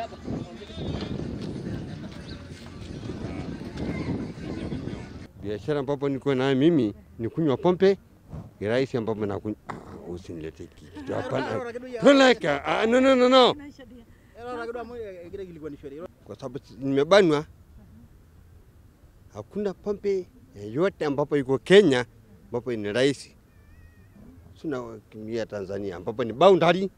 Biashara ambapo niko nayo mimi ni kunywa pombe, kirahisi ambapo nakunywa. Ah, usinilete kitu hapana. Toleka. Ah, no, no, no, no. Kwa sababu si- nimebanwa, hakuna pombe yoyote ambapo iko Kenya ambapo ni rahisi. Tunakimbia Tanzania ambapo ni boundary,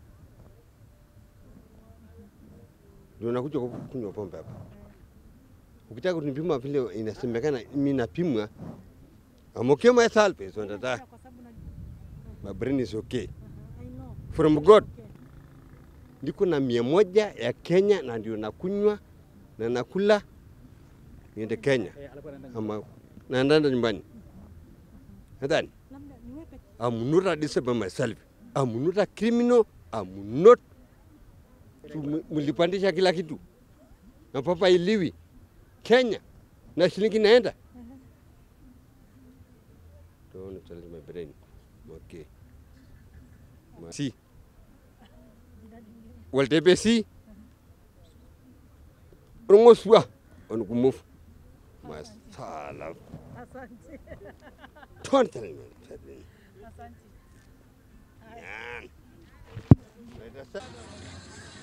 ndio nakuja kunywa pombe hapa. Ukitaka kunipima vile inasemekana mimi napimwa, I'm okay myself, so that my brain is okay from God. Niko na mia moja ya Kenya na ndio nakunywa na nakula niende Kenya ama naenda nyumbani. Nadhani I'm not a disabled myself. I'm not a criminal. I'm not Tu- mlipandisha kila kitu na papa iliwi Kenya na shilingi naenda. Don't tell my brain. Okay. Ma- Si. Waltebe si. Rongoswa. On kumuf. Masala. Don't tell me. Yan.